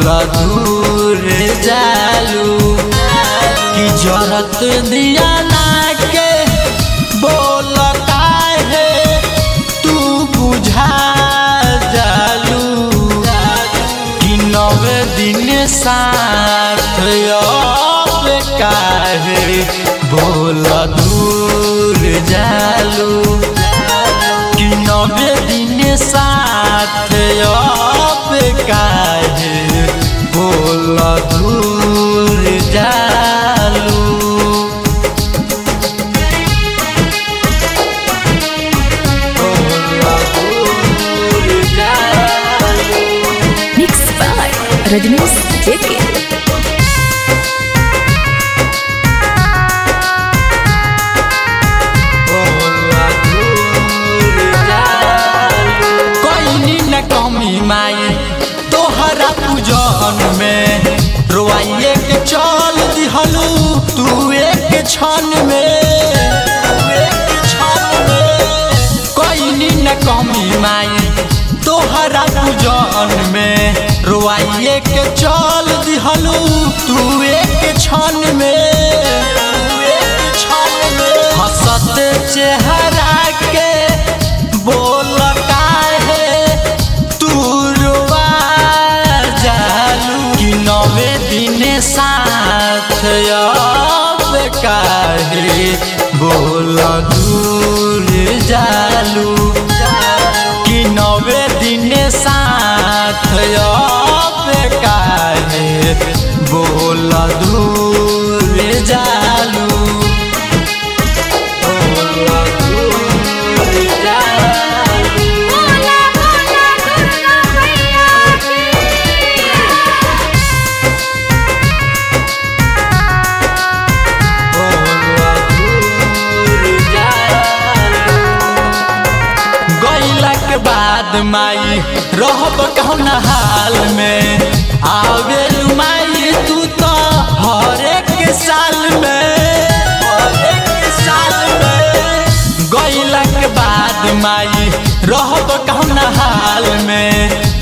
बोला दूर जालू कि जरत दिया ना के बोल काहे तू बुझा जालू कि नवे दिन साथ अब काहे बोल दूर जालू कि नवे दिन साथ अब काहे बोल दूर जालू बोल दूर जालू Mixed by Rajnish JK. कोई न कमी माई तोहरा पूजन में रोआइए के चल दिहलू तू एक क्षण में एक क्षण में कोई न कमी माई तोहरा पूजन में रोआइए के चल दिहलू तू एक क्षण में एक क्षण में हंसत चेहरा के बोल काहे तू रुआ जालू कि नवे दिन साथ अब काहे बोल दूर जालू कि नवे दिन साथ अब काहे बोल दूर जालू बोल दूर जालू बोला बोला दुर्गा मैया की गैला के बाद माई रहब कौन हाल में आवेलू माई तू तो हर एक साल में हर एक साल में गैला के बाद माई रहब कौन हाल में